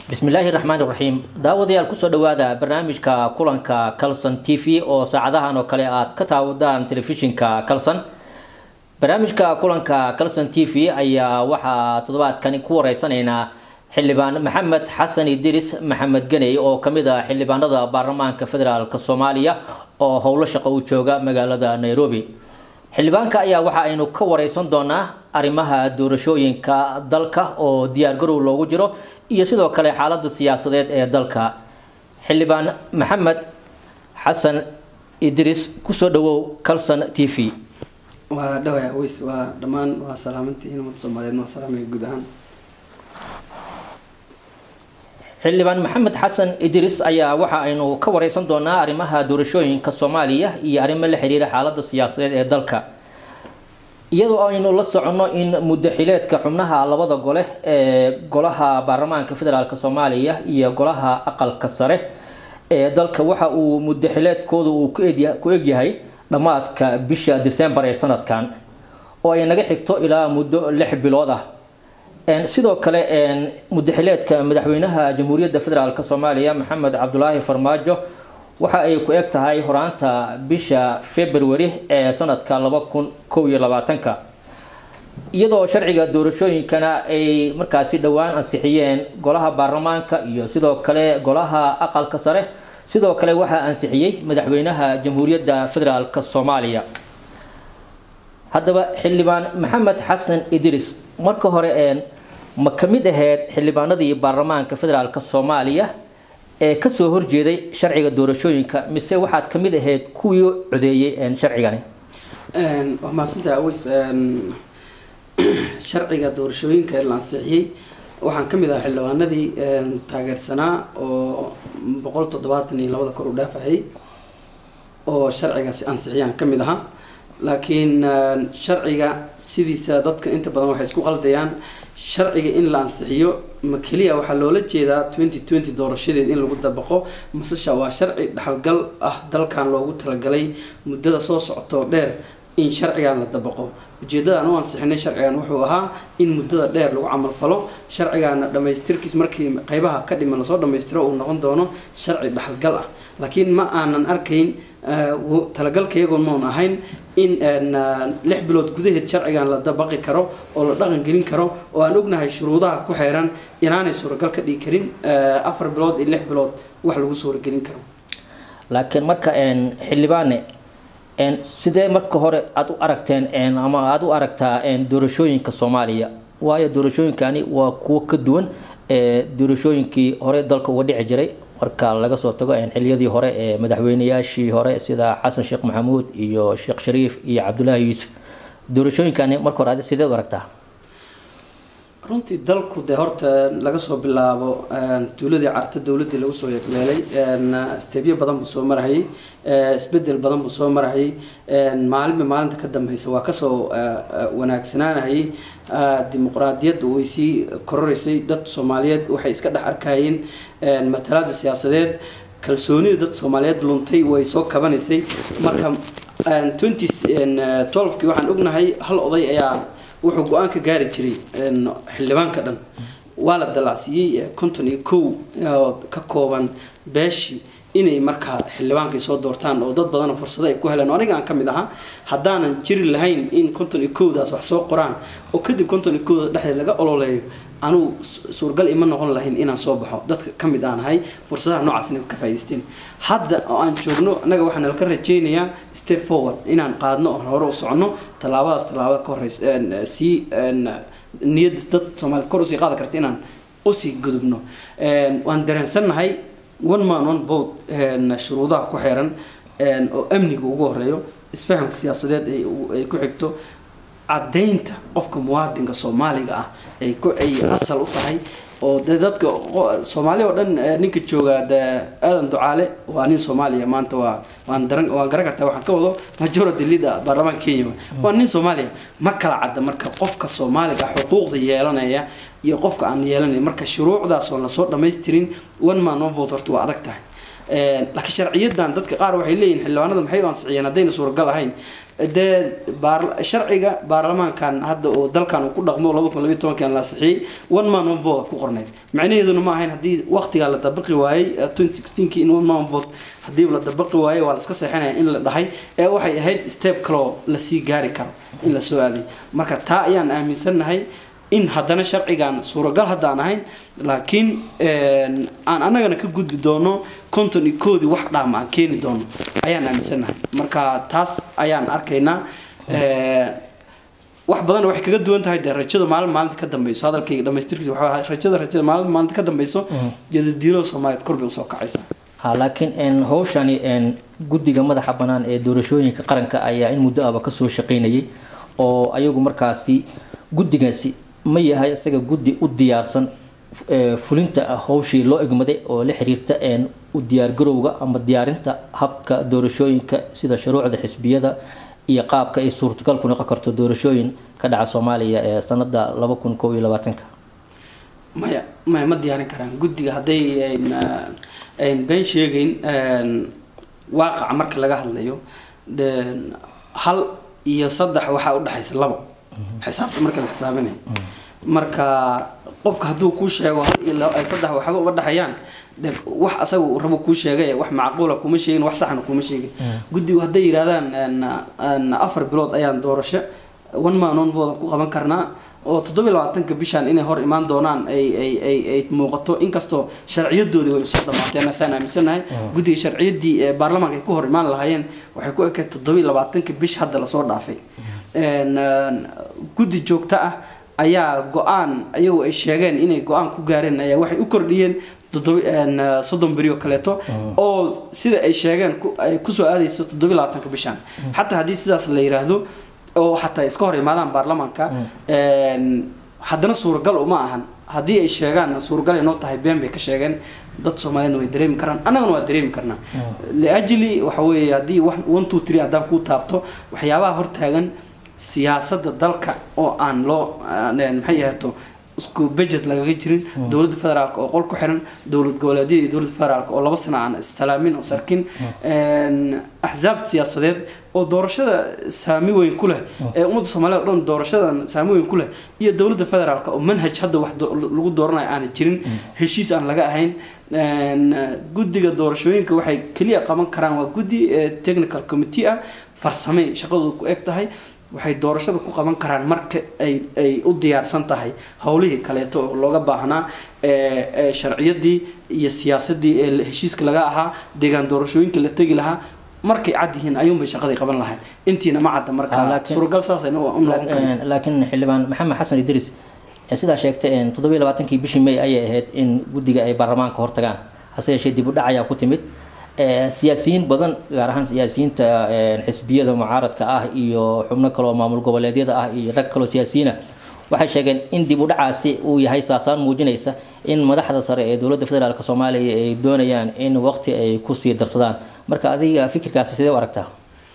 bismillaahi raxmaan raxiim daawadayaal kusoo dhawaada barnaamijka kulanka calson t v oo saacadahan oo kale aad ka taawadaan telefishinka calson barnaamijka kulanka calson t v ayaa waxaa toddobaadkani ku wareysanaynaa xildhibaan maxamed xasan idiris maxamed ganey oo kamid ah xildhibaanada baarlamaanka federaalk soomaaliya oo howlo shaqo u jooga magaalada nairobi xildhibaanka ayaa waxa aynu ka wareysan doonaa arrimaha doorashooyinka dalka oo diyaargarow loogu jiro iyo sidoo kale xaalada siyaasadeed ee dalka xildhibaan maxamed xasan idris kusoo dhawow calson t v waa dhawaya weys waa dhammaan waa salaamantihiin ummadda soomaaliyeed waa salaamaya guud ahaan xildhibaan maxamed xasan idris ayaa waxa aynu ka wareysan doonaa arrimaha doorashooyinka soomaaliya iyo arrimo la xiriira xaalada siyaasadeed ee dalka iyadoo aynu la soconno in muddaxileedka xubnaha labada gole ee golaha baarlamaanka federaalk soomaaliya iyo golaha aqalka sare ee dalka waxa uu muddaxileedkooda uu ku egyahay dhammaadka bisha december ee sanadkan oo ay naga xigto ilaa muddo lix bilood ah sidoo kale muddaxileedka madaxweynaha jamhuuriyadda federaalk soomaaliya maxamed cabdulaahi farmaajo waxa ay ku eg tahay horaanta bisha february ee sanadka laba kun kow iyo labaatanka iyadoo sharciga doorashooyinkana ay markaasi dhowaan ansixiyeen golaha baarlamaanka iyo sidoo kale golaha aqalka sare sidoo kale waxaa ansixiyey madaxweynaha jamhuuriyadda federaalk soomaaliya haddaba xildhibaan maxamed xasan idris marka hore ma ka mid ahayd xildhibaanadii baarlamaanka federaalk soomaaliya ee kasoo horjeeday sharciga doorashooyinka mise waxaad ka mid ahayd kuwii codeeyey sharcigani waa mahadsantaha aweys sharciga doorashooyinka la ansixiyey waxaan kamid ahaa xildhibaanadii taageersanaa oo boqol toddobaatan iyo labada kor u dhaafahayay oo sharcigaasi ansixiyaan kamid ahaa laakiin sharciga sidiisa dadka inta badan waxay isku qaldayaan sharciga in la ansixiyo ma keliya waxaa loola jeedaa twenty twenty doorashadeed in lagu dabaqo masesha waa sharci dhaxalgal ah dalkan loogu talagalay muddada soo socotoo dheer in sharcigan la dabaqo ujeedadaan u ansixinay sharcigan wuxuu ahaa in muddada dheer lagu camalfalo sharcigaana dhamaystirkiis markii qeybaha ka dhiman lasoo dhamaystiro uu noqon doono sharci dhaxalgal ah laakiin ma aanan arkayn talagalka iyagoon maun ahayn in lix bilood gudaheed sharcigan la dabaqi karo oo la dhaqan gelin karo oo aan ognahay shuruudaha ku xeeran inaanay suuragal ka dhigi karin afar bilood iyo lix bilood wax lagu suuragelin karo laakiin marka xildhibaane sidee marka hore aada u aragteen ama aada u aragtaa doorashooyinka soomaaliya waayo doorashooyinkani waa kuwo ka duwan doorashooyinkii hore dalka uga dhici jiray marka laga soo tago xiliyadii hore ee madaxweynayaashii hore sida xasan sheekh maxamuud iyo sheekh shariif iyo cabdulaahi yuusuf doorashooyinkani marka hore adi sideed u aragtaa runtii dalku dee horta laga soo bilaabo tuuladii carta dowladii lagu soo yeegleelay stebyo badan buu soo marahayay isbedel badan buu soo marahayay maalinba maalinta ka dambeysa waa kasoo wanaagsanaanahayay dimuqraadiyadda way sii kororeysay dad soomaaliyeed waxay iska dhex arkayeen matalaada siyaasadeed kalsoonida dad soomaaliyeed luntay way soo kabanaysay marka twenty twelvekii waxaan ognahay hal oday ayaa wuxuu go-aan ka gaari jiray xildhibaanka dhan waa la dalacsiiyey konton iyo kow ka kooban beeshii inay markaa xildhibaankay soo doortaan oo dad badana fursado ay ku heleen aniga aan kamid ahaa haddaanan jiri lahayn in konton iyo kowdaas wax soo qoraan oo kadib konton iyo kowda dhexdeed laga ololeeyo anugu suurgal ima noqon lahayn inaan soo baxo dadka kamid aan ahay fursadaha noocaasna ka faa'idaysteen hadda oo aan joogno annaga waxaan nalka rajeynayaa step forward inaan qaadno oo hore u soconno tallaabadaas tallaabada ka horeysa sii niyadda dad soomaaliyed kor usii qaadi karta inaan usii gudubno waan dareensannahay one man one vote shuruudaha ku xeeran oo amniga ugu horeeyo isfahamka siyaasadeed ay ku xigto caddaynta qofka muwaadinka soomaaliga ah ay ku ay asal u tahay oo de dadka soomaali oo dhan ninka jooga de aadan ducaale waa nin soomaaliya maanta waa waan daran waan garan kartaa waxaan ka wado majority leader baarlamaanka kenya waa nin soomaaliya ma kala cadda marka qofka soomaaliga xuquuqda yeelanaya iyo qofka aan yeelanayn marka shuruucdaas oon lasoo dhamaystirin one man one vote horta waa adag tahay laakiin sharciyadan dadka qaar waxay leeyihin xildhibaanada maxay u ansixiyeen haddayna suuragal ahayn dee sharciga baarlamaankan hadda oo dalkan uu ku dhaqmo laba kun labiyo tobankan la ansixiyey one man one vote ku qornayd macnaheeduna ma ahayn haddii waqtigaa la dabaqi waayey twenty sixteenki in one man one vote haddii la dabaqi waayey waa la iska seexinaya in la dhahay ee waxay ahayd step kaloo lasii gaari karo in la soo aaday marka taa ayaan aaminsannahay in haddana sharcigan suuragal haddaan ahayn laakiin aan annagana ka gudbi doono konton iyo koodii wax dhaama aan keeni doono ayaan aaminsannahay marka taas ayaan arkaynaa wax badan waxay kaga duwan tahay dee rajada maalin maalinta ka dambeyso hadalkayga dhamaystirkiisa waxaa ahaa rajada rajada maalin maalinta ka dambeyso jadadiilada soomaaliyeed kor bay usoo kacaysa ha laakiin hawshani guddiga madaxa bannaan ee doorashooyinka qaranka ayaa in muddo aba kasoo shaqeynayay oo ayagu markaasi guddigaasi ma yahay isaga guddi u diyaarsan fulinta hawshii loo egmaday oo la xiriirta u diyaargarowga ama diyaarinta habka doorashooyinka sida shuruucda xisbiyada iyo qaabka ay suurtagal ku noqon karto doorashooyin ka dhaca soomaaliya ee sanada laba kun kow iyo labaatanka maya maya ma diyaarin karaan guddiga hadday ayn been sheegeyn waaqaca marka laga hadlayo hal iyo saddex waxaa udhexaysa labo xisaabta marka la xisaabinay marka qofka hadduu kuu sheego hal iyo saddex waxba uga dhexayaan de wax asaga uu rabo kuu sheegay wax macquula kuma sheegin wax saxna kuma sheegin guddigu hadday yidhahdaan afar bilood ayaan doorasho one man one vote ku qaban karnaa oo toddobiy labaatanka bishaan inay hor imaan doonaan ay ay ay ay muuqato inkastoo sharciyadoodii way soo dhamaateen saan aaminsanahay guddiga sharciyadii ee baarlamaanka ay ku hor imaan lahaayeen waxay ku ekayd toddobiy labaatanka bish hadda lasoo dhaafay guddi joogto ah ayaa go-aan ayagu ay sheegeen inay go-aan ku gaareen ayaa waxay u kordhiyeen soddon beri oo kaleeto oo sida ay sheegeen ay kusoo aadayso toddobiy labaatanka bishaan xataa haddii sidaas la yiraahdo oo xataa iska hor imaadaan baarlamaanka haddana suuragal uma ahan haddii ay sheegaan suuragal ay noo tahay been bay ka sheegeen dad soomaaliyeedna way dareemi karaan annagana waa dareemi karnaa liajli waxa weeye haddii one two three haddaan kuu taabto waxyaabaha hortaagan siyaasadda dalka oo aan loo maxay ahaato isku budget lagaga jirin dowladda federaalk oo qol ku xiran dowlad goboleedyada iyo dowladda federaalk oo laba sano aan issalaamin oo sarkin axsaab siyaasadeed oo doorashada saami weyn ku leh ee ummadda soomaaliyed o dhan doorashadan saami weyn ku leh iyo dowladda federaalk oo manhaj hadda wax lagu dooranayo aana jirin heshiis aan laga ahayn guddiga doorashooyinka waxay keliya qaban karaan waa guddi technical committee ah farsamey shaqadooda ku eg tahay waxay doorashada ku qaban karaan marka ay ay u diyaarsan tahay howlihii kaleeto oo looga baahnaa sharciyadii iyo siyaasadii ee heshiiska laga ahaa deegaan doorashooyinka la tegi lahaa markay cad yihiin ayuunbay shaqadii qaban lahayd intiina ma cadda marka suuragal saasayna u noqon karin laakiin xildhibaan maxamed xasan idris sidaa sheegtay toddobiyo labaatankii bishii may ayay ahayd in guddiga ay baarlamaanka hortagaan hase yeeshee dib u dhac ayaa ku timid siyaasiyiin badan gaar ahaan siyaasiyiinta xisbiyada mucaaradka ah iyo xubno kale oo maamul goboleedyada ah iyo rag kaloo siyaasiyiin ah waxay sheegeen in dib u dhacaasi uu yahay saasaan muujinaysa in madaxda sare ee dowladda federaalk soomaaliya ay doonayaan in waqti ay kusii darsadaan marka adiga fikirkaasi sidee u aragtaa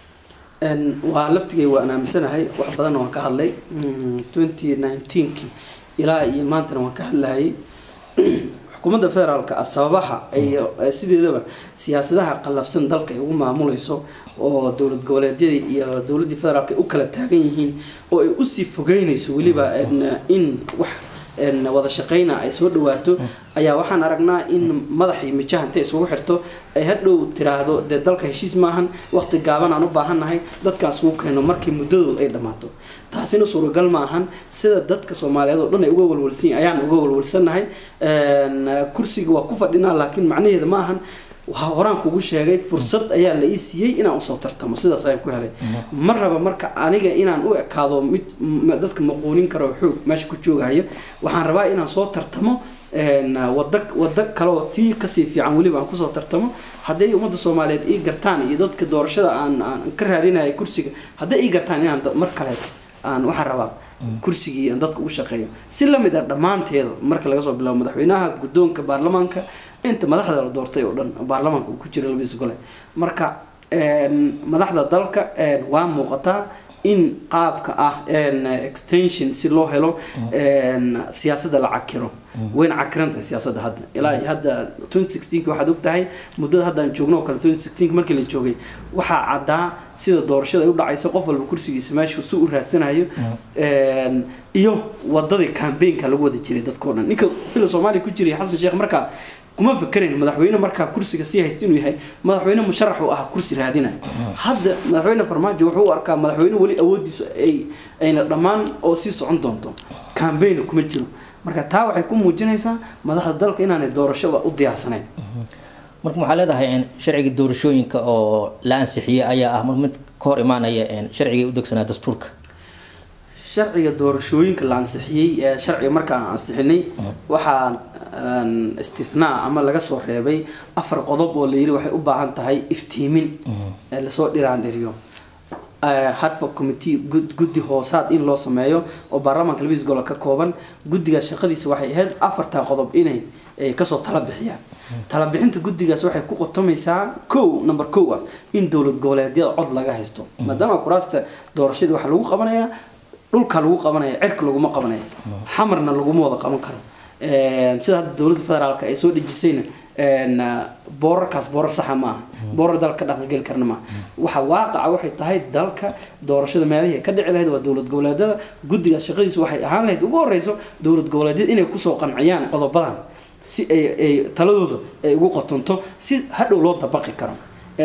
waa laftigay waan aaminsanahay wax badanna waan ka hadlay twenty nineteenki ilaa iyo maantana waan ka hadlayay xukuumadda federaalka ah sababaha ay sideedaba siyaasadaha qallafsan dalka ay ugu maamuleyso oo dowlad goboleedyadii iyo dowladdii federaalka ay u kala taagan yihiin oo ay usii fogeynayso weliba in wax wada shaqeyna ay soo dhawaato ayaa waxaan aragnaa in madax iyo mijaha intay isugu xirto ay hadhow tiraahdo dee dalka heshiis maahan waqti gaaban aan u baahannahay dadkaan isugu keeno markii muddadoodu ay dhammaato taasina suuragal ma ahan sida dadka soomaaliyeed oo dhan ay uga walwalsan yihin ayaan uga walwalsannahay kursiga waa ku fadhinaa laakiin macnaheeda ma ahan horaan kugu sheegay fursad ayaa la ii siiyey inaan usoo tartamo sidaas ayaan ku helay ma raba marka aniga inaan u ekaado mid dadka maquunin karo xoog meesha ku joogahaya waxaan rabaa inaan soo tartamo wada wado kaleoo tii kasii fiican weliba aan kusoo tartamo hadday ummadda soomaaliyeed ii gartaan iyo dadka doorashada aan aan ka raadinaya kursiga hadday ii gartaan inaan mar kaleed aan waxaan rabaa kursigii aan dadka ugu shaqeeyo si lamid ah dhammaanteeda marka laga soo bilaabo madaxweynaha guddoonka baarlamaanka inta madaxda la doortay oo dhan baarlamaanka uu ku jira labadiisa gole marka madaxda dalka waa muuqataa in qaabka ah extension si loo helo siyaasadda la cakiro wayna cakiran tahay siyaasadda hadda ilaa hadda twenty sixteenki waxaad og tahay muddada hadda aan joogno oo kale twenty sixteenki markii la joogay waxaa caddaa sida doorashada ay u dhacayso qof walba kursigiisa meeshu si u raadsanayo iyo wadadii cambaynka lagu wada jiray dadkao dhan ninka fila soomaaliya ku jiray xasan sheekh markaa kuma fakerayn madaxweyne markaa kursiga sii haysta inuu yahay madaxweyne musharax u ah kursi raadinaya hadda madaxweyne farmaajo wuxuu u arkaa madaxweyne weli awoodiisu ay ayna dhammaan oo sii socon doonto cambayna kuma jiro marka taa waxay ku muujinaysaa madaxda dalka inaanay doorashoba u diyaarsanayn marka waxaa leedahay sharciga doorashooyinka oo la ansixiyey ayaa ah mar mid ka hor imaanaya sharciga u degsanaa dastuurka sharciga doorashooyinka la ansixiyey sharciga markaan ansixinay waxaa istithnaa ama laga soo reebay afar qodob oo layiri waxay u baahan tahay iftiimin lasoo dhiraan dhiriyo hartford committee guddi hoosaad in loo sameeyo oo baarlamaanka labadiis golo ka kooban guddigaas shaqadiisa waxay ahayd afartaa qodob inay kasoo tala bixiyaan talabixinta guddigaas waxay ku qotomaysaa kow number kow ah in dowlad goboleedyada cod laga haysto maadaama kuraasta doorashadii waxaa lagu qabanayaa dhulka lagu qabanaya cirka laguma qabanaya xamarna laguma wada qaban karo sida hadda dowladda federaalka ay soo dhejisayna boorarkaas boorar saxa ma aha boorar dalka ka dhaqangeli karna maaha waxa waaqaca waxay tahay dalka doorashada meelihii ka dhici lahayd waa dowlad goboleedyada guddigaas shaqadiisa waxay ahaan lahayd ugu horeyso dowlad goboleedyada inay kusoo qanciyaan qodobadan si ay ay taladooda ay ugu qotonto si hadhow loo dabaqi karo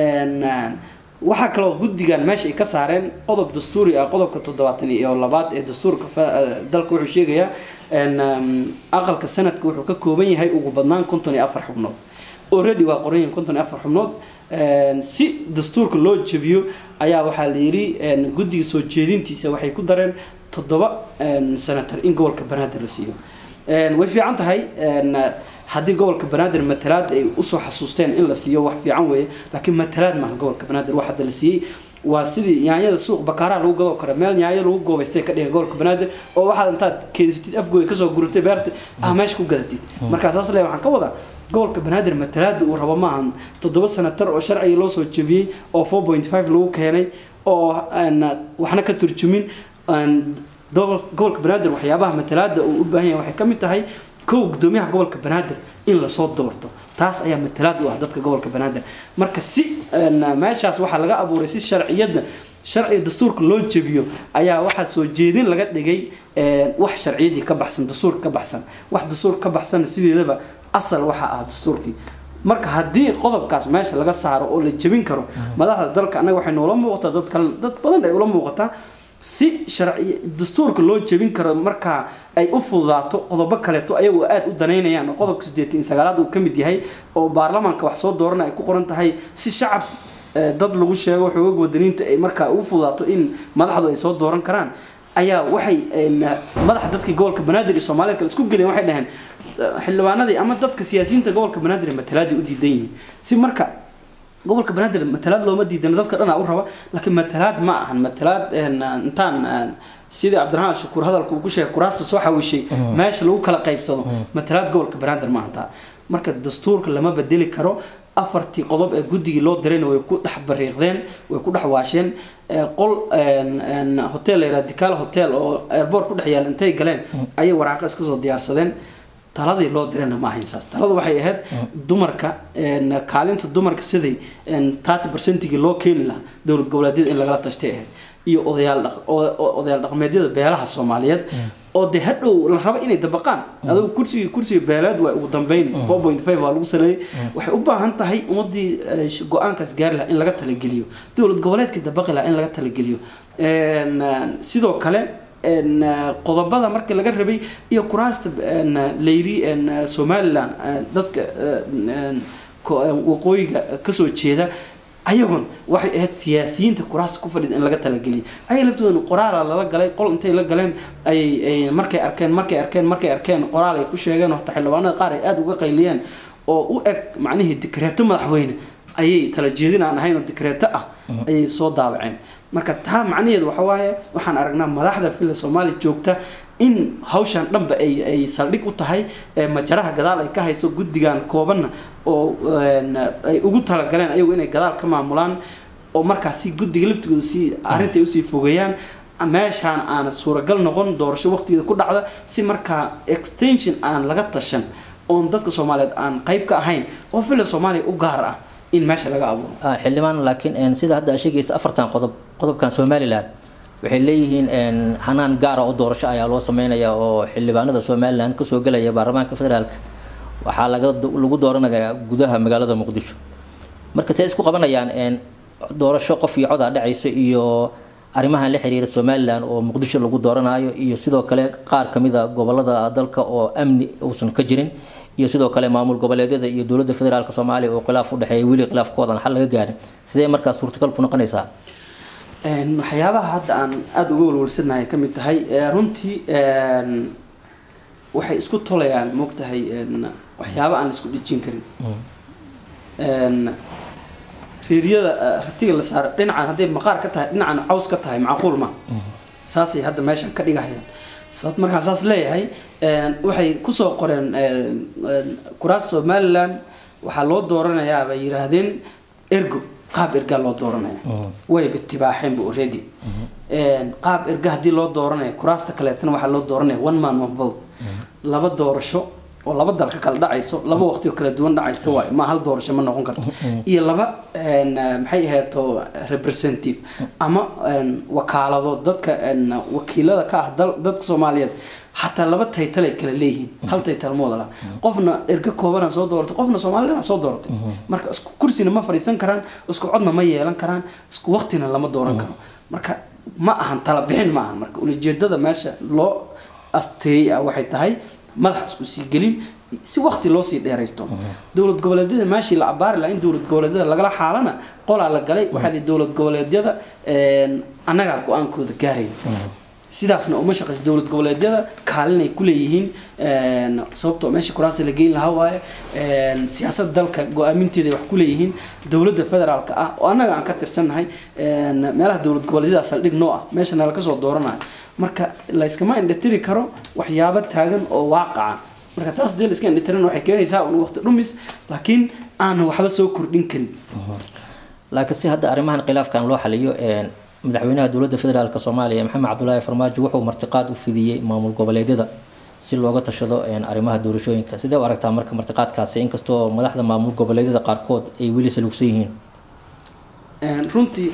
waxaa kaloo guddigan meesha ay ka saareen qodob dastuuri ah qodobka toddobaatan iyo labaad ee dastuurka dalka wuxuu sheegayaa aqalka sanadka wuxuu ka kooban yahay ugu badnaan konton iyo afar xubnood already waa qoran yihiin konton iyo afar xubnood si dastuurka loo jabiyo ayaa waxaa la yidhi guddiga soo jeedintiisa waxay ku dareen toddoba senator in gobolka banaadir la siiyo way fiican tahay haddii gobolka banaadir matalaad ay usoo xasuusteen in la siiyo wax fiican weeye laakiin matalaad maaha gobolka banaadir wax hadda la siiyey waa sidii yaanyada suuq bakaaraha lagu gadoo kale meel yaanyo lagu goobaystay ka dhigan gobolka banaadir oo waxaad intaad keensatid afgooy kasoo guratay beerta ah meesha ku gadatid markaa saas le waxaan ka wadaa gobolka banaadir matalaada uu rabo maahan toddoba sanatar oo sharciga loo soo jebiyey oo four point five lagu keenay oo waxna ka turjumin gobolka banaadir waxyaabaha matalaada uu u baahan yahay waxay ka mid tahay kow gudoomiyaha gobolka banaadir in lasoo doorto taas ayaa matalaad u ah dadka gobolka banaadir marka si meeshaas waxaa laga abuuray si sharciyadda sharciga dastuurka loo jebiyo ayaa waxaa soo jeedin laga dhigay wax sharciyadii ka baxsan dastuurka ka baxsan wax dastuurka ka baxsan sideedaba asal waxaa ah dastuurkii marka haddii qodobkaas meesha laga saaro oo la jebin karo madaxda dalka annaga waxay noola muuqataa dad kale dad badan ay ula muuqataa si sharci dastuurka loo jebin karo markaa ay u fududaato qodobo kaleeto ayagoo aada u danaynayaan oo qodobka siddeetan sagaalaad uu ka mid yahay oo baarlamaanka wax soo doorana ay ku qoran tahay si shacab dad lagu sheego xoogag wadaniinta ay markaa ugu fududaato in madaxdu ay soo dooran karaan ayaa waxay madaxa dadkii gobolka banaadir iyo soomaaliyed kale isku geleen waxay dhaheen xildhibaanadii ama dadka siyaasiyiinta gobolka banaadir matalaadii u diidan yihiin si marka gobolka banaadir matalaad looma diidano dadka dhanaa u raba laakiin matalaad ma ahan matalaad intaan sidii cabdiraxmaan shakuur hadalka uu ku sheegay kuraasta soo xawishay meesha lagu kala qaybsado matalaad gobolka banaadir ma ahantaa marka dastuurka lama bedeli karo afartii qodob ee guddigii loo dirayna way ku dhex bariiqdeen way ku dhex waasheen qol hotel layraa dikaal hotel oo airboort ku dhex yaala intay galeen ayay waraaqo iska soo diyaarsadeen taladii loo dirayna ma ahayn saas talada waxay ahayd dumarka kaalinta dumarka siday thirty percentigii loo keeni lahaa dowlad goboleedyada in lagala tashtay ahayd iyo odayaal odayaal dhaqameedyada beelaha soomaaliyeed oo dee hadhow la rabo inay dabaqaan adigu kursiga kursiga beeleed waa ugu dambeyn four point five waa lagu saleeyay waxay u baahan tahay ummadii go-aankaas gaari lahaa in laga talageliyo dowlad goboleedka dabaqi lahaa in laga talageliyo sidoo kale qodobada marka laga rabay iyo kuraasta layri somalilan dadka waqooyiga kasoo jeeda ayagun waxay ahayd siyaasiyiinta kuraasta ku fadhida in laga talageliyo ayaga laftooda qoraala lala galay qol intay la galeen ayay markay arkeen markay arkeen markay arkeen qoraal ay ku sheegeen hataa xildhibaanada qaar ay aada uga qayliyeen oo u eg macnihii dikreeto madaxweyne ayay tala jeedin aan ahayn oo dikreeto ah ayay soo daabaceen marka taa macnaheedu waxa waaye waxaan aragnaa madaxda filla soomaaliya joogta in hawshan dhanba ay ay saldhig u tahay majaraha gadaal ay ka hayso guddigan koobanna oo ay ugu talagaleen ayagu inay gadaal ka maamulaan oo markaasi guddiga laftigooda sii arrinta ay usii fogeeyaan meeshaan aan suuragal noqon doorasho waqtigeeda ku dhacda si markaa extension aan laga tashan oon dadka soomaaliyeed aan qayb ka ahayn oo villa soomaaliya u gaar ah in meesha laga abuuro Ah, xildhibaan laakiin een, sida hadda aad sheegaysa afartan qodob qodobkan somalilan waxay leeyihiin een, hanaan gaara oo doorasho ayaa loo sameynaya oo xildhibaanada somalilan kasoo gelaya baarlamaanka federaalka waxaa laga lagu dooranayaa gudaha magaalada muqdisho marka see isku qabanayaan een, doorasho qof iyo cod aa dhacayso iyo arrimahan la xiriira somalilan oo muqdisho lagu dooranayo iyo sidoo kale qaar kamid a gobolada dalka oo amni uusan ka jirin iyo sidoo kale maamul goboleedyada iyo dowladda federaalk soomaaliya oo khilaaf u dhexeeya weli khilaafkoodan xal laga gaarin sidee markaa suurtagal ku noqonaysaa Een, waxyaabaha hadda aan aada uga walwalsanahay ka mid tahay ee, runtii een, waxay isku tolayaan moogtahay een, waxyaaba aan la isku dhijin karin Een, reeryada eh, ratiga la saaro dhinacan hadday maqaar ka tahay dhinacan caws ka tahay macquul ma saasay hadda meeshan ka dhigahayaan sababta markaan saas leeyahay een, waxay kusoo qoreen een, een, kuraas somaliland waxaa loo dooranayaa bay yiraahdeen ergo qaab ergaa loo dooranaya way bitibaaxeenba already Een, qaab erga haddii loo dooranaya kuraasta kaleetana waxaa loo dooranaya one man one vote laba doorasho oo laba dal ka kala dhacayso laba waqti oo kala duwan dhacaysa waayo ma hal doorasho ma noqon karto iyo laba een, maxay ahaeto representative ama een, wakaalado dadka een, wakiilada ka ah dal- dadka soomaaliyeed xataa laba taytal ay kala leeyihiin hal taytal ma wada laha qofna erga koobanaa soo dooratay qofna soomaliland soo dooratay marka isku kursina ma fadhiisan karaan isku codna ma yeelan karaan isku waqtina lama dooran karo marka ma ahan tala bixin ma ahan marka ulijeedada meesha loo asteeyey ah waxay tahay madax isku sii gelin si waqti loo sii dheeraysto dowlad goboleedyada meeshii la abaari lahaa in dowlad goboleedyada lagala xaalana qolaa la galay waxaa lihi dowlad goboleedyada een, annagaa go-aankooda gaaraya sidaasna uma shaqeyso dowlad goboleedyada kaalinay ku leeyihiin een, sababtoo meesha kuraasta la geyn lahaa waaye een, siyaasadda dalka go-aaminteeda ay wax ku leeyihiin dowladda federaalka ah oo annaga aan ka tirsannahay een, meelaha dowlad goboleedyada saldhig noo ah meeshana laga soo dooranayo marka layskama indhatiri karo waxyaabo taagan oo waaqaca marka taas dee laiska indhatirin waxay keenaysaa un waqti dhumis laakiin aan waxba soo kordhin karin laakiin si hadda arrimahan khilaafkan loo xaliyo een, madaxweynaha dowladda federaalk soomaaliya maxamed cabdulaahi farmaajo wuxuu martiqaad u fidiyey maamul goboleedyada si looga tashado een, arrimaha doorashooyinka sidee u aragtaa marka martiqaadkaasi inkastoo madaxda maamul goboleedyada qaarkood ay weli salugsan yihiin Een, runtii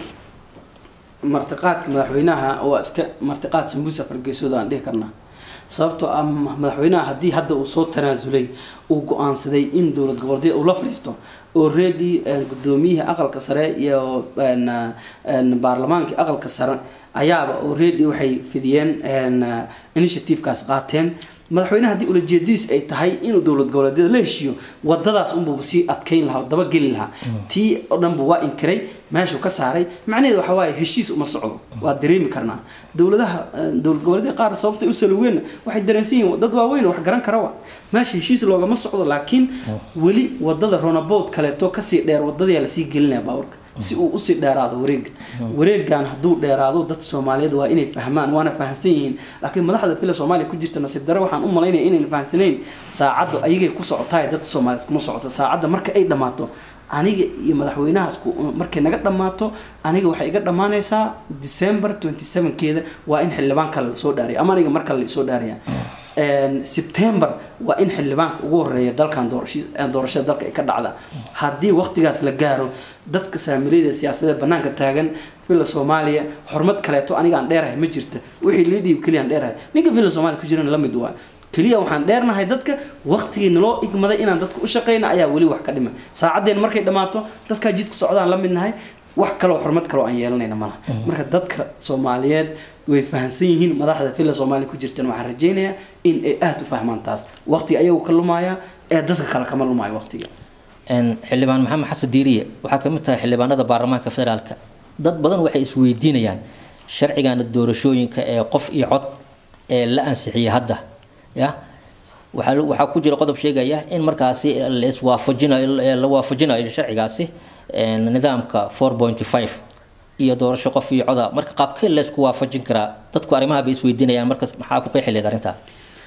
martiqaadka madaxweynaha waa iska martiqaad sambuusa fargeesooda aan dhihi karnaa sababtoo ah ma- madaxweynaha haddii hadda uu soo tanaasulay uu go-aansaday in dowlad goboleedyada uu la fadhiisto already een, gudoomiyihii aqalka sare iyo een, een, baarlamaankii aqalka sare ayaaba already waxay fidiyeen een, initiativekaas qaateen madaxweynaha haddii ulajeedadiis ay tahay inuu dowlad goboleedyada la heshiiyo wadadaas unbuu sii adkeyn lahaa oo dabageli lahaa tii oo dhan buu waa inkiray meeshuu ka saaray macnaheedu waxa waaye heshiis uma socdo waa dareemi karnaa dowladaha eh, dowlad goboleedyada qaar sababtay u salugeen waxay dareensan yihiin dad waaweyn oo wax garan kara wa meesha heshiis loogama socdo laakiin weli wadada ronabood kaleeto kasii dheer wadadayaa lasii gelinaya baaburka si uu usii dheeraado wareega wareegan hadduu dheeraado dadka soomaaliyeed waa inay fahmaan waana fahamsan yihiin laakiin madaxda fila soomaaliya ku jirta nasiib dare waxaan u malaynaya inayna fahamsanayn saacadda ayagay ku socotaay dadka soomaaliyeed kuma socoto saacadda marka ay dhammaato aniga iyo madaxweynahaas ku- markay naga dhammaato aniga waxay iga dhammaanaysaa december 27 keeda waa in xildhibaan kale lasoo dhaariya ama aniga mar kale lasoo dhaariya Een, september waa in xildhibaanka ugu horeeya dalkan doorasho- eh, doorashada dalka ay ka dhacda haddii waqtigaas la gaaro dadka saamilayda siyaasadeed banaanka taagan villa soomaaliya xurmad kaleeto aniga aan dheerahay ma jirta wixii lii dhiib keliya aan dheerahay ninka villa soomaaliya ku jirana la mid waa keliya waxaan dheernahay dadka waqtigii naloo igmaday inaan dadka u shaqeyna ayaa weli wax ka dhima saacaddeen markay dhammaato dadkaa jidka socdaan la midnahay wax kaloo xurmad kaloo aan yeelanayna malaha marka dadka soomaaliyeed way fahamsan yihiin madaxda villa soomaaliya ku jirtan waxaan rajeynayaa in ay aada u fahmaan taas waqtiga ayagu ka lumaya ee dadka kale kama lumaayo waqtiga Een, xildhibaan maxamed xasan diiriye waxaa ka mid tahay xildhibaanada baarlamaanka federaalka dad badan waxay isweydiinayaan sharcigan doorashooyinka ee qof iyo cod ee la ansixiyay hadda ya waxaa waxaa ku jira qodob sheegaya in markaasi la iswaafajinayo la waafajinayo sharcigaasi een, nidaamka 4.5 iyo doorasho qof iyo coda marka qaabkee la isku waafajin karaa dadku arrimaha bay isweydiinayaan markas maxaa ku qeexi leed arrintaa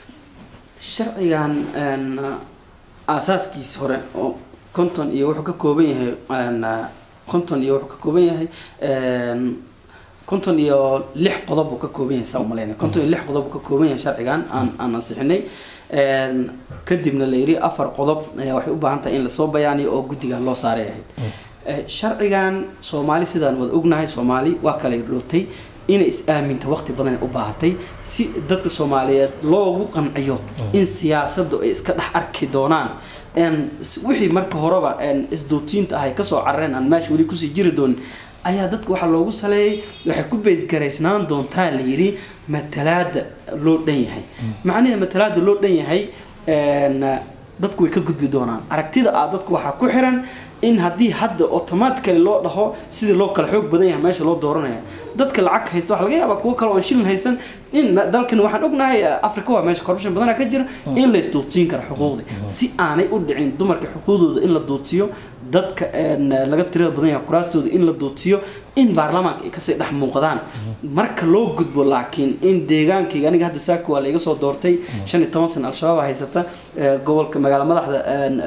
sharcigan een, aasaaskiis hore oo konton iyo wuxuu ka kooban yahay een, konton iyo wuxuu ka kooban yahay een, konton iyo lix qodob uu ka kooban yahay saa umaleynay konton iyo lix qodob uu ka kooban yahay sharcigan aan aan ansixinay kadibna la yidhi afar qodob waxay u baahan tahay in lasoo bayaaniyo oo guddigan loo saaray ahayd sharcigan soomaali sidaan wada ognahay soomaali waa kala rootay inay is-aaminta waqti badan u baahatay si dadka soomaaliyeed loogu qanciyo in siyaasaddu ay iska dhex arki doonaan wixii marka horeba isduutiinta ahay kasoo carareen aan meesha weli kusii jiri doonin ayaa dadka waxaa loogu saleeyay waxay ku beysgaraysnaan doontaa la yidhi matalaada loo dhan yahay macnihii matalaada loo dhan yahay dadku way ka gudbi doonaan aragtida ah dadku waxaa ku xiran in haddii hadda automatically loo dhaho sidii loo kala xoog badan yahay meesha loo dooranaya dadka lacag haysta waxaa laga yaabaa kuwo kale oon shilin haysan in dalkan waxaan ognahay africa waa meesha corruption badana ka jira in la isduudsiin kara xuquuqdi si aanay u dhicin dumarka xuquuqdooda in la duudsiyo dadka laga tirada badan yahay kuraastooda in la duudsiyo in baarlamaanka ay kasii dhex muuqdaan marka loo gudbo laakiin in deegaankayga aniga hadda saako waa laiga soo doortay shan iyo toban sana al-shabaab haysata gobolka magaala madaxda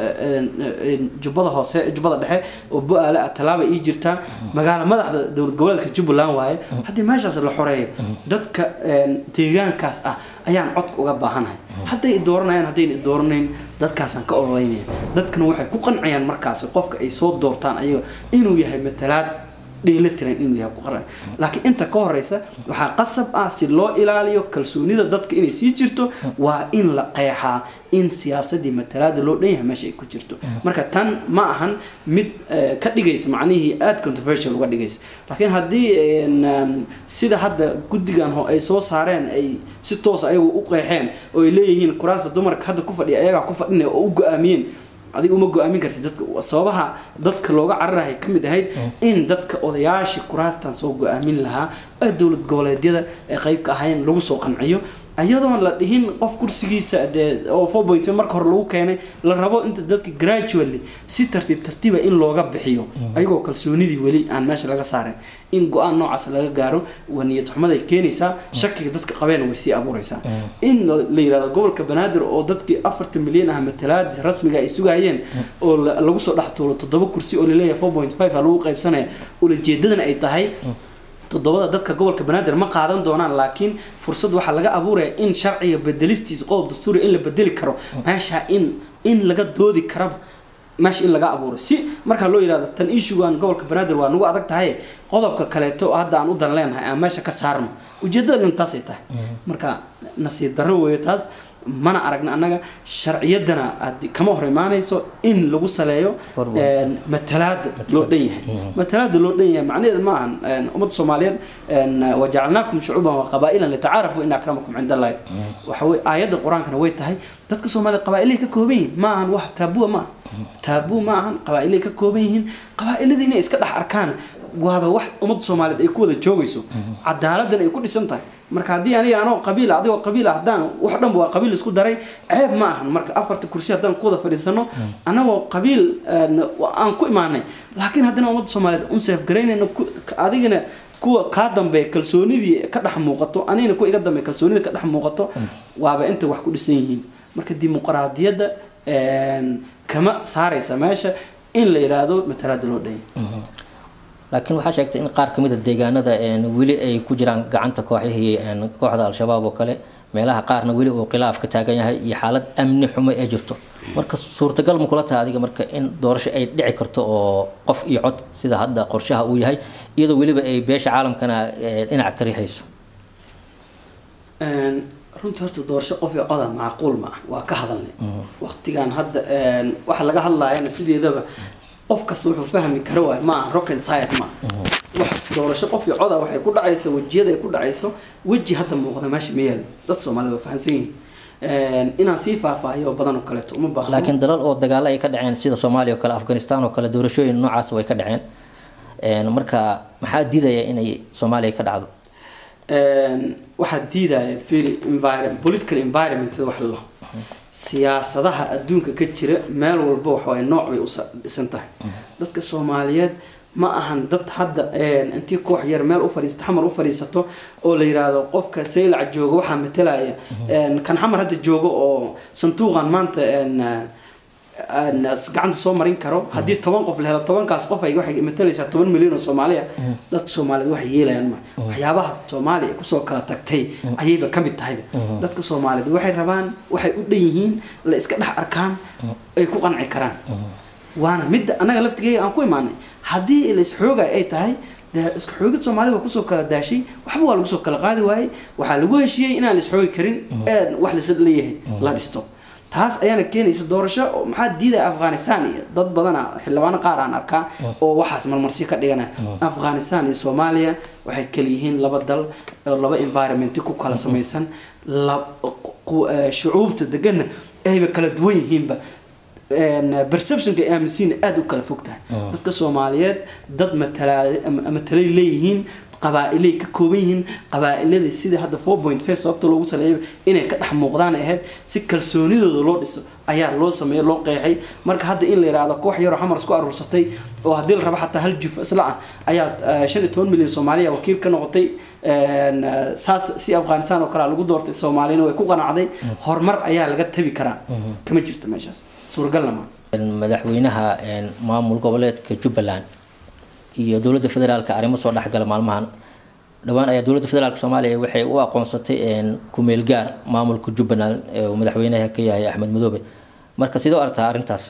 jubbada hoose jubbada dhexe oo bo-aale ah tallaaba ii jirtaa magaala madaxda dowlad goboleedka jubbaland waaye haddii meeshaas la xoreeyo dadka deegaankaas ah ayaan codka uga baahanahay hadday dooranayaan haddayna dooranayn dadkaasaan ka ololeynaya dadkana waxay ku qancayaan markaasi qofka ay soo doortaan ayaga inuu yahay matalaad dheelatiran inuu yahay ku qaran laakiin inta ka horeysa waxaa qasab ah si loo ilaaliyo kalsoonida dadka inay sii jirto waa in la qeexaa in siyaasadii matalaada loo dhan yahay meesha ay ku jirto marka tan ma ahan mid ka dhigaysa macnihii aada controversial uga dhigaysa laakiin haddii sida hadda guddigan ay soo saareen ay si toos ayagu u qeexeen oo ay leeyihiin kuraasta dumarka hadda ku fadhiya ayagaa ku fadhinaya oo u go-aamiyeen adiga uma go-aamin kartid dadka sababaha dadka looga cararahay ka mid ahayd in dadka odayaashii kuraastan soo go-aamin lahaa ee dowlad goboleedyada ee qeyb ka ahayn lagu soo qanciyo iyadoon la dhihin qof kursigiisa dee oo four point marka hore lagu keenay la rabo inta dadka gradually si tartiib tartiiba in looga bixiyo ayagoo kalsoonidii weli aan meesha laga saarin in go-aan noocaas laga gaaro waa niyad xumaday keenaysaa shakiga dadka qabeen way sii abuureysaa in la yirahdo gobolka banaadir oo dadkii afartan milyan ah matalaad rasmiga ay sugayeen oo lagu soo dhex tuuro toddoba kursi oo laleeyahay four point five a lagu qaybsanaya ulajeedadana ay tahay toddobada dadka gobolka banaadir ma qaadan doonaan laakiin fursad waxaa laga abuuraya in sharciga bedelistiisa qodob dastuuriga in la bedeli karo meesha in in laga doodi karaba meesha in laga abuuro si markaa loo yihahdo tan issugan gobolka banaadir waa nagu adag tahay qodobka kaleeto hadda aan u dan leenahay aan meesha ka saarno ujeedada intaasay tahay marka nasiib darro weeye taas mana aragna annaga sharciyadana kama hor imaanayso in lagu saleeyo matalaada loo dhan yahay matalaada loo dhan yahay macnaheeda ma ahan ummadda soomaaliyeed wajacalnaakum shucuuban wa qabaa'ilan litacaarafu in akramakum cinda allahi waxa wey aayadda qur-aankana way tahay dadka soomaaliyeed qabaa'ilahay ka kooban yihiin ma ahan wax taabua ma aha taabuu ma ahan qabaa'ilahay ka kooban yihiin qabaa'iladii inay iska dhex arkaan waaba wax ummadda soomaaliyeed ay ku wada joogayso cadaaladdan ay ku dhisan tahay marka haddii aniga anoo qabiila adigoo qabiila haddaan wax dhanba waa qabiil isku daray ceeb ma ahan marka afarta kursi haddaan ku wada fadhiisano anagoo qabiil aan ku imaanay laakiin haddana ummadda soomaaliyeed un seefgaraynayno adigana kuwa kaa dambeeya kalsoonidii ka dhex muuqato anigana kuwa iga dambeeya kalsoonida ka dhex muuqato waaba inta wax ku dhisan yihiin marka dimuqraadiyadda kama saaraysa meesha in la yiraahdo matalaada loo dhanya laakiin waxaa sheegtay in qaar kamid a deegaanada weli ay ku jiraan gacanta kooxihii kooxda al-shabaab oo kale meelaha qaarna weli uu khilaaf ka taagan yahay iyo xaalad amni xumo ee jirto marka suurtagal ma kula tahay adiga marka in doorasho ay dhici karto oo qof iyo cod sida hadda qorshaha uu yahay iyadoo weliba ay beesha caalamkana dhinac ka riixayso runtii horta doorasho qof iyo coda macquul ma ah waa ka hadalnay waqtigan hadda waxa laga hadlayana sideedaba qof kasta wuxuu fahmi kara waay ma aha rocket science ma wax doorasho qof iyo coda waxay ku dhacaysa wejiyada ay ku dhacayso weji hadda muuqda meesha ma yaal dad soomaalida waa fahansan yihiin inaan sii faahfaahiyo badan oo kaleeto uma baahno laakiin dalal oo dagaalo ay ka dhaceen sida soomaaliya oo kale afghanistan oo kale doorashooyin noocaas way ka dhaceen marka maxaa diidaya inay soomaaliya ka dhacdo waxaa diidaya fili political environment wax la dhaho siyaasadaha adduunka ka jira meel walba waxawaay nooc bay u dhisan tahay dadka soomaaliyeed ma ahan dad hadda intii koox yar meel u fadhiista xamar u fadhiisato oo la yiraahdo qofka saylac jooga waxaa matalaya kan xamar hadda jooga oo sanduuqan maanta gacanta soo marin karo haddii toban qof la helo tobankaas qof ay waxay matalaysaa toban milyan oo soomaaliya dadka soomaaliyeed waxay yeelayaan ma waxyaabaha soomaaliya kusoo kala tagtay ayayba ka mid tahayba dadka soomaaliyeed waxay rabaan waxay u dhan yihiin la iska dhex arkaan ay ku qanci karaan waana midda annaga laftigeega aan ku imaanay haddii la isxoogay ay tahay dee isku xoogid soomaalida waa kusoo kala daashay waxba waa lagu soo kala qaadi waayey waxaa lagu heshiiyey inaan la isxoogi karin ee wax lasa leeyahay la dhisto taas ayaana keenaysa doorasho maxaa diidaya afghanistan iyo dad badana xildhibaano qaar aan arkaa oo waxaas marmarsi ka dhigana afghanistan iyo soomaaliya waxay kala yihiin laba dal oo laba environment ku kala samaysan shucuubta deganna ayba kala duwan yihiinba perceptionka ay aaminsiina aada u kala fog tahay dadka soomaaliyeed dad matalay leeyihiin qabaa-ilay ka kooban yihiin qabaa-iladii sidii hadda four point five sababta loogu saleeyo inay ka dhex muuqdaan ahayd si kalsoonidooda loo dhiso ayaa loo sameeyay loo qeexay marka hadda in la yidhaahdo koox yaroo xamar isku aruursatay oo haddii la rabo xataa hal juf isla ah ayaa shan iyo toban milyan soomaaliya wakiil ka noqotay saas si afghanistan oo kale lagu doortay soomaaliyana way ku qanacday horumar ayaa laga tabi karaa kama jirto meeshaas suuragalna ma madaxweynaha maamul goboleedka jubbaland iyo dowladda federaalka arrimo soo dhexgala maalmahan dhowaan ayaa dowladda federaalk soomaaliya waxay u aqoonsatay kumeel gaar maamulka jubbaland uu madaxweynaha ka yahay axmed madoobe marka sidoo artaa arrintaas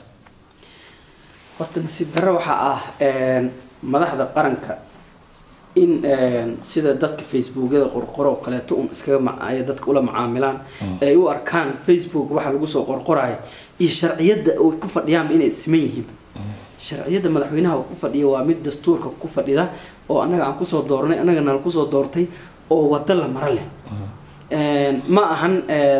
horta nasiib darro waxaa ah madaxda qaranka in sida dadka facebookyada qorqoro oo kaleeto un iskaga ay dadka ula macaamilaan ay u arkaan facebook waxa lagu soo qorqoraya iyo sharciyadda ay ku fadhiyaanba inay siman yihiin sharciyadda madaxweynaha uu ku fadhiya waa mid dastuurka ku fadhida oo annaga aan kusoo dooranay annaga nala kusoo doortay oo wado la maro leh ma ahan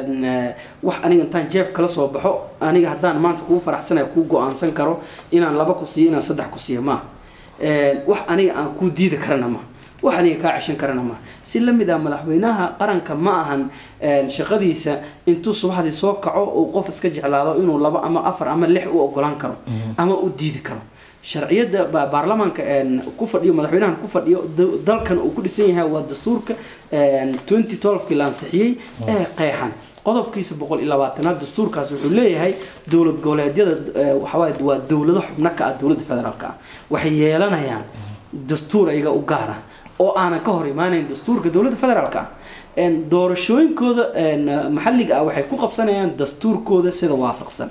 wax aniga intaan jeeb kala soo baxo aniga haddaan maanta kuu faraxsanaya kuu go-aansan karo inaan laba ku siiyo inaan saddex ku siiyo maaha wax aniga aan kuu diidi karana maaha wax aniga kaa ceshan karana maaha si lamid ah madaxweynaha qaranka ma ahan shaqadiisa intuu subaxdii soo kaco uu qof iska jeclaado inuu laba ama afar ama lix u ogolaan karo ama u diidi karo sharciyada baarlamaanka ku fadhiyo madaxweynahan ku fadhiyo dalkan uu ku dhisan yahay waa dastuurka twenty twelvekii la ansixiyey ee qeexan qodobkiisa boqol iyo labaatanaad dastuurkaas wuxuu leeyahay dowlad goboleedyada waxawaaye waa dowlado xubno ka ah dowladda federaalka ah waxay yeelanayaan dastuur ayaga u gaara oo aanan ka hor imaanayn dastuurka dowladda federaalka ah doorashooyinkooda maxalliga ah waxay ku qabsanayaan dastuurkooda sida waafaqsan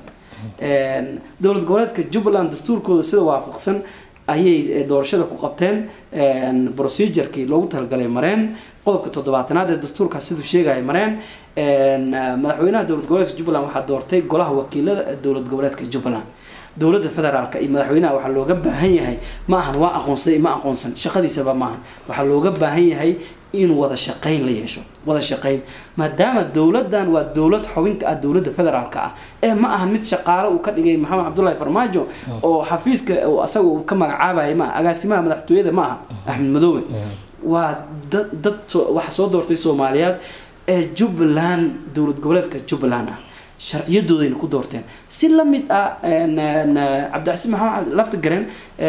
dowlad goboleedka jubbaland dastuurkooda sida waafaqsan ayay doorashada ku qabteen procedurkii loogu talagalay mareen qodobka toddobaatanaad ee dastuurkaas siduu sheegaya mareen madaxweynaha dowlad goboleedka jubbaland waxaa doortay golaha wakiilada dowlad goboleedka jubbaland dowladda federaalka iyo madaxweynaha waxaa looga baahan yahay ma ahan waa aqoonsay ma aqoonsan shaqadiisaba maahan waxaa looga baahan yahay in wada shaqayn la yeesho wada shaqayn maadaama dowladan waa dowlad xubinka ah dowladda federaalka ah ee ma ahan mid shaqaale uu ka dhigay maxamed cabdullahi farmaajo oo xafiiska asaga uu ka magacaabaya ma agaasimaha madaxtooyada ma aha axmed madoobe waa dad dad waxa soo doortay soomaaliyeed ee jubbaland dowlad goboleedka jubbaland ah sharciyadoodayna ku doorteen si lamid ah cabdicasiis maxamed laftigaren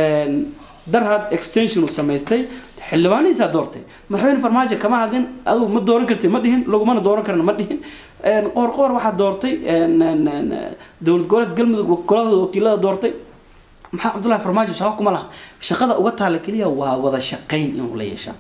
darhad extension uu samaystay xildhibaanihiisaa doortay madaxweyne farmaajo kama hadlin adugu ma dooran karti ma dhihin lagumana dooran karna ma dhihin qoorqoor waxaa doortay dowlad goboleed galmudug golahooda wakiilada doortay maxaa cabdullahi farmaajo shaqo kuma laha shaqada uga taala keliya waa wada shaqayn inuu la yeeshaa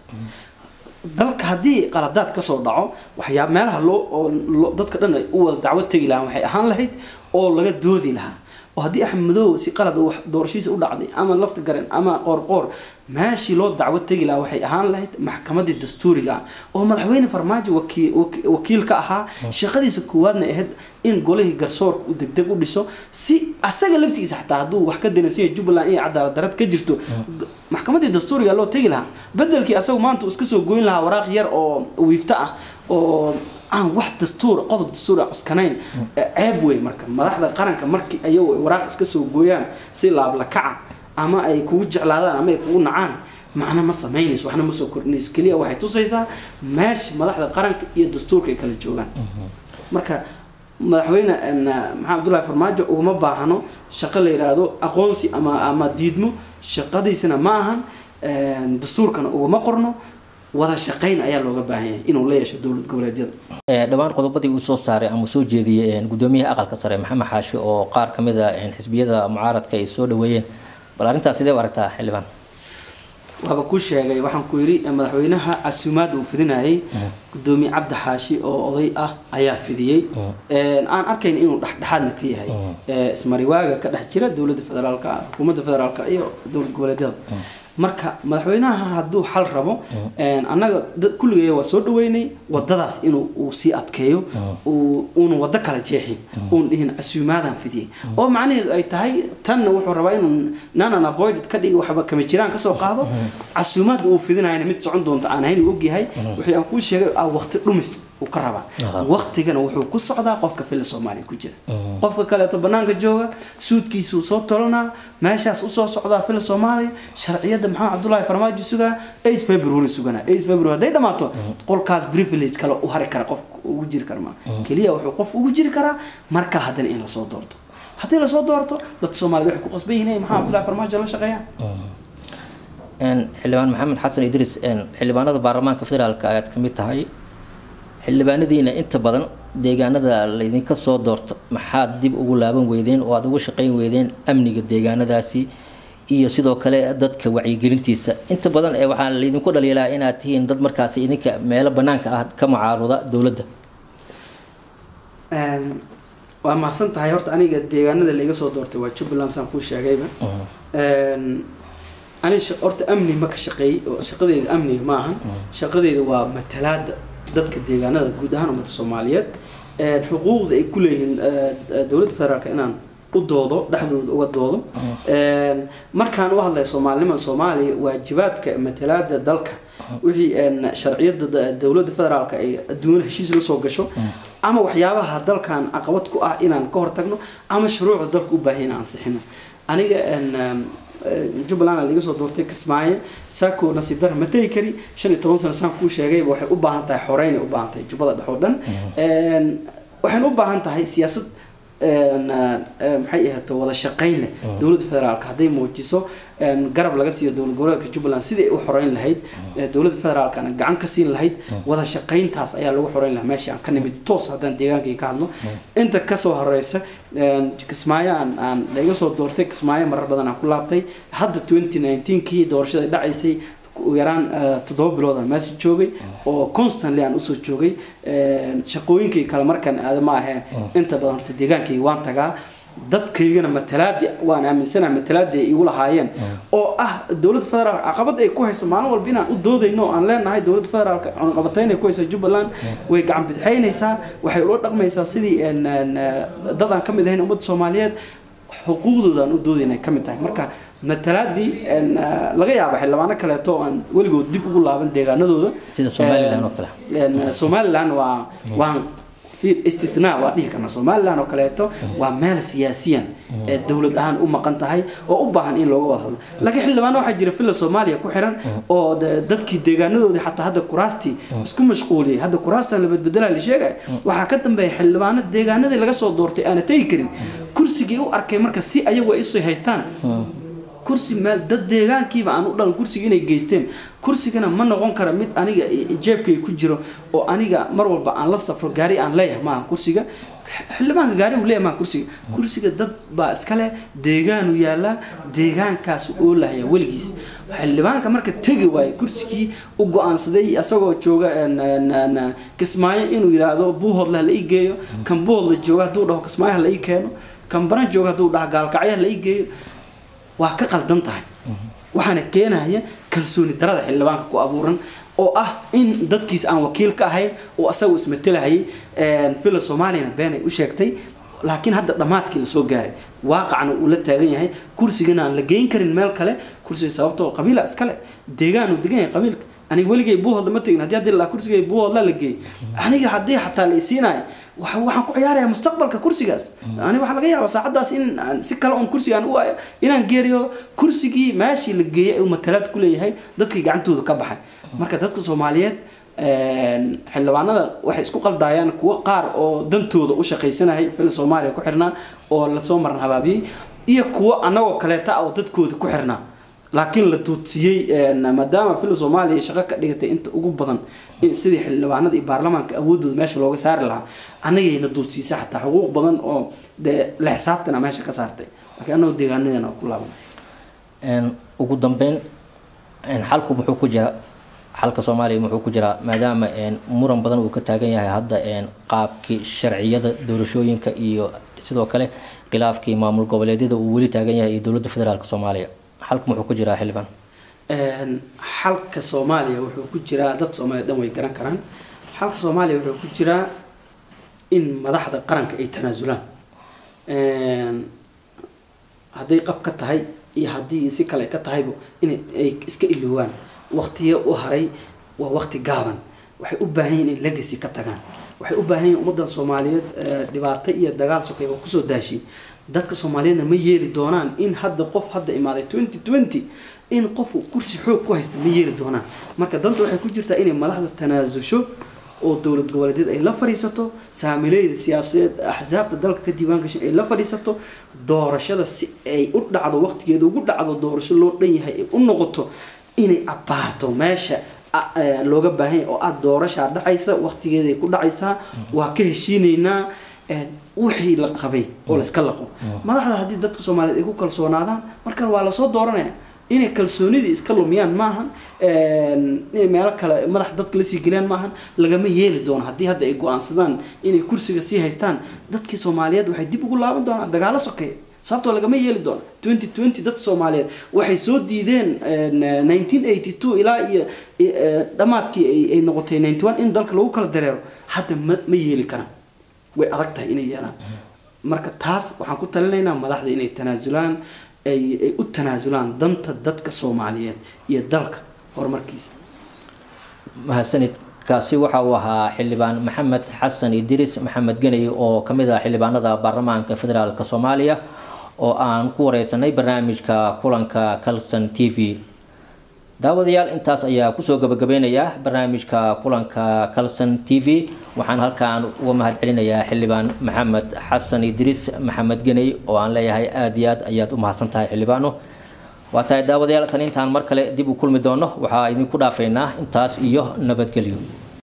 dalka haddii qaladaad kasoo dhaco waxyaa meelaha loo oo dadka dhan ay u wada dacwo tegi lahaan waxay ahaan lahayd oo laga doodi lahaa oo haddii axmed madoobe si qalad doorashiisa u dhacday ama lafta garen ama qoorqoor meeshii loo dacwo tegi lahaa waxay ahaan lahayd maxkamadii dastuuriga ah oo madaxweyne farmaajo wakiil ka ahaa shaqadiisa koowaadna ahayd in golihii garsoorka uu degdeg u dhiso si asaga laftigiisa xataa hadduu wax ka diransiya jubbaland iyo cadaalad darad ka jirto maxkamadii dastuuriga loo tegi lahaa bedelkii asagu maanta uu iska soo goyn lahaa waraaq yar oo wiifto ah oo aan wax dastuur qodob dastuur a cuskanayn ceeb wey marka madaxda qaranka markii ayagu ay waraaq iska soo gooyaan si laablakaca ama ay kugu jeclaadaan ama ay kugu nacaan macna ma samaynayso waxna ma soo kordhinayso keliya waxay tusaysaa meesha madaxda qaranka iyo dastuurka ay kala joogaan marka madaxweyne maxamed abdullahi farmaajo uguma baahano shaqo la yidhaahdo aqoonsi ama ama diidmo shaqadiisana ma ahan dastuurkana uguma qorno wada shaqayn ayaa looga baahan yahay inuu la yeesho dowlad goboleedyada dhowaan qodobadii uu soo saaray ama soo jeediyey gudoomiyaha aqalka sare maxamed xaashi oo qaar ka mid a xisbiyada mucaaradka ay soo dhaweeyeen bal arrintaas sidee u aragtaa xildhibaan waaba ku sheegay waxaan ku yidhi madaxweynaha casuumaadda uu fidinayay gudoomiye cabdi xaashi oo oday ah ayaa fidiyey aan arkayn inuu dhexdhexaadna ka yahay ismariwaaga ka dhex jira dowladda federaalka xukuumadda federaalka iyo dowlad goboleedyada marka madaxweynaha hadduu xal rabo annaga kulligay waa soo dhaweynay wadadaas inuu uu sii adkeeyo uuna wado kala jeexin uun dhihin casuumaadaan fidiyey oo macnaheedu ay tahay tanna wuxuu rabaa inuu nanan avoided ka dhigi waxba kama jiraan kasoo qaado casuumaadda uu fidinayana mid socon doonta aan ahayn uu ogyahay wixii aan kuu sheegay ah waqti dhumis uu ka rabaa waqtigana wuxuu ku socdaa qofka fila soomaaliya ku jira qofka kaleeto banaanka jooga suudkiisuu soo tolanaa meeshaas usoo socdaa fila soomaaliya sharciyada maxamed cabdullaahi farmaajo sugaa eight february suganaa eight february hadday dhamaato qolkaas privilege kale u hari kara qof ugu jiri kara ma keliya wuxuu qof ugu jiri karaa mar kale haddana in lasoo doorto haddii lasoo doorto dadka soomaaliyed waxay ku qasban yihiin inay maxamed cabdullaahi farmaajo la shaqeeyaan xildhibaan maxamed xasan idriis xildhibaanada baarlamaanka federaalka ayaad ka mid tahay xildhibaanadiina inta badan deegaanada laydinka soo doorto maxaad dib ugu laaban weydeen oo aada uga shaqeyn weydeen amniga deegaanadaasi iyo sidoo kale dadka wacyigelintiisa inta badan ee waxaa laydinku dhaliilaa inaad tihiin dad markaasi idinka meelo banaanka ah ka mucaaruda dowladda waa mahadsan tahay horta aniga deegaanada laiga soo doortay waa jubbaland saan kuu sheegayba ani horta amni ma ka shaqeeyey oo shaqadeeda amniga ma ahan shaqadeeda waa matalaada dadka deegaanada guud ahaan ummadda soomaaliyeed xuquuqda ay ku leeyihiin dowladda federaalka inaan u doodo dhexdooda uga doodo markaan u hadlaya soomaalinimada soomaaliya waajibaadka matalaada dalka wixii sharciyada dowladda federaalka ay adduunyada heshiis la soo gasho ama waxyaabaha dalkan caqabad ku ah inaan ka hortagno ama shuruucda dalka u baahan inaan ansixino aniga jubbaland laga soo doortay kismaayo saako nasiib dara ma tegi kari shan iyo toban sano saan kuu sheegayba waxay u baahan tahay xoreyn ay u baahan tahay jubbada dhex oo dhan waxayna u baahan tahay siyaasad maxay ahaato wada shaqayn leh dowladda federaalka hadday muujiso garab laga siiyo dowlad goboleedka jubbaland sidii ay u xoreyn lahayd dowladda federaalkana gacan ka siin lahayd wada shaqayntaas ayaa lagu xoreyn lahaa meesha aan ka nimid toos haddaan deegaankii ka hadlo inta kasoo horeysa kismaayo aan aan laga soo doortay kismaayo marar badan aan ku laabtay hadda twenty nineteenkii doorashada dhacaysay yaraan toddoba bilood aan meesha joogay oo constantly aan usoo joogay shaqooyinkay kale markaan aada ma ahee inta badan horta deegaankayga waan tagaa dadkaygana matalaadi waan aaminsanaha matalaadi ay igu lahaayeen oo ah dowladda federaalk caqabad ay ku hayso maalin walba inaan u doodayno oo aan leenahay dowladda federaalka cunqabatayn ay ku hayso jubbaland way gacan bidxaynaysaa waxay ula dhaqmaysaa sidii dad aan ka mid ahayn ummadda soomaaliyeed xuquuqdooda aan u doodayna ay ka mid tahay marka matalaadii laga yaaba xildhibaano kaleeto aan weligood dib ugu laaban deegaanadooda sida somalilan oo kale somalilan waa waan istisnaa waa dhihi karna somalilan oo kaleeto waa meel siyaasiyan ee dowlad ahaan u maqan tahay oo u baahan in looga wada hadlo laakiin xildhibaano waxaa jira villa soomaaliya ku xiran oo dadkii deegaanadoodii xataa hadda kuraastii isku mashquuliyay hadda kuraastan la badbedelaa la sheegaya waxaa ka dambeeya xildhibaano deegaanadii laga soo doortay aana tegi karin kursigii u arkay marka si ayagu ay usii haystaan kursi meel dad deegaankiiba aan u dhalan kursiga inay geysteen kursigana ma noqon kara mid aniga jeebkayga ku jiro oo aniga mar walba aan la safro gaari aan leeyahay maaha kursiga xildhibaanka gaari uu leeyahay maaha kursiga kursiga dad baa iskale deegaanu yaallaa deegaankaas oo lahaya weligiis xildhibaanka marka tegi waaye kursigii u go-aansaday isagoo jooga kismaayo inuu yidhaahdo buuhoodle la ii geeyo kan buuhoodla jooga hadduu dhaho kismaayo hala ii keeno kan baran jooga hadduu dhaho gaalkacyo hala ii geeyo waa ka qaldan tahay waxaana keenaya kalsooni darada xildhibaanka ku abuuran oo ah in dadkiis aan wakiil ka ahayn oo asagu ismatelahayay villa soomaaliyana been ay u sheegtay laakiin hadda dhammaadkii lasoo gaaray waaqacna uu la taagan yahay kursigana aan la geyn karin meel kale kursiga sababtoo qabiila iskale deegaan uu degan yahay qabiilka aniga weligay buuhoodla ma tegin haddii haddii la kursigay buuhoodla la geeyay aniga haddii xataa la isiinayo waxaan ku ciyaarayaa mustaqbalka kursigaas aniga waxaa laga yaabaa saacaddaas in si kale oon kursigaan u waayo inaan geeriyoodo kursigii meeshii la geeyay uu matalaad ku leeyahay dadkii gacantooda ka baxay marka dadka soomaaliyeed xildhibaanada waxay isku qaldaayaan kuwo qaar oo dantooda u shaqaysanahay fil soomaaliya ku xirnaa oo lasoo maran habaabiyey iyo kuwo annagoo kaleeta oo dadkooda ku xirnaa laakiin la tuudsiyey maadaama fila soomaaliya ay shaqo ka dhigatay inta ugu badan sidii xildhibaanada iyo baarlamaanka awoodooda meesha looga saari lahaa anagayna duudsiisay xataa xuquuq badan oo dee la xisaabtana meesha ka saartay laakiin anagoo deegaanadeena ku laaban ugu dambeyn xalku muxuu ku jira xalka soomaaliya muxuu ku jiraa maadaama muran badan uu ka taagan yahay hadda qaabkii sharciyada doorashooyinka iyo sidoo kale khilaafkii maamul goboleedyada uu weli taagan yahay iyo dowladda federaalk soomaaliya xalku muxuu ku jiraa xildhibaan xalka soomaaliya wuxuu ku jiraa dad soomaaliya dhan way garan karaan xalka soomaaliya wuxuu ku jiraa in madaxda qaranka ay tanaasulaan hadday qab ka tahay iyo haddii si kale ka tahayba in ay iska iloowaan waqtiyo u haray waa waqti gaaban waxay u baahan yihin in legacy ka tagaan waxay u baahan yihin ummaddan soomaaliyeed dhibaato iyo dagaal sokay waa kusoo daashay dadka soomaaliyeedna ma yeeli doonaan in hadda qof hadda imaaday twenty twenty in qof kursi xoog ku haysta ma yeeli doonaan marka danta waxay ku jirtaa inay madaxda tanaasusho oo dowlad goboleedyad ay la fadhiisato saamileyda siyaasadeed axsaabta dalka ka diiwaan gashay ay la fadhiisato doorashada si ay u dhacdo waqtigeeda ugu dhacdo doorasho loo dhan yahay ay u noqoto inay abaarto meesha looga baahanya oo ah doorashaa dhacaysa waqtigeeday ku dhacaysaa waa ka heshiinaynaa wixii la qabay oo layska laqo madaxda haddii dadka soomaaliyeed ay ku kalsoonaadaan markale waa lasoo dooranaya inay kalsoonidii iska lumiyaan maahan inay meelo kale madaxa dadka lasii geliyaan maahan lagama yeeli doono haddii hadda ay go-aansadaan inay kursiga sii haystaan dadkii soomaaliyeed waxay dib ugu laaban doonaan dagaalo sokeeya sababtoo lagama yeeli doono twenty twenty dadka soomaaliyeed waxay soo diideen nineteen eighty two ilaa iyo dhammaadkii ay noqotay ninety one in dalka lagu kala dareero hadda ma ma yeeli karaan way adag tahay inay yeelaan marka taas waxaan ku talinaynaa madaxda inay tanaasulaan ay ay u tanaasulaan danta dadka soomaaliyeed iyo dalka horumarkiisa mahadsanid kaasi waxa uu ahaa xildhibaan maxamed xasan idris maxamed geney oo kamid ah xildhibaanada baarlamaanka federaalk soomaaliya oo aan ku wareysanay barnaamijka kulanka calson t v daawadayaal intaas ayaa kusoo gabagabeynayaa barnaamijka kulanka calson t v waxaan halkaan uga mahad celinayaa xildhibaan maxamed xasan idris maxamed geney oo aan leeyahay aada iyo aad ayaad u mahadsan tahay xildhibaano waa tahay daawadayaal tan intaan mar kale dib u kulmi doono waxaa idinku dhaafaynaa intaas iyo nabadgelyo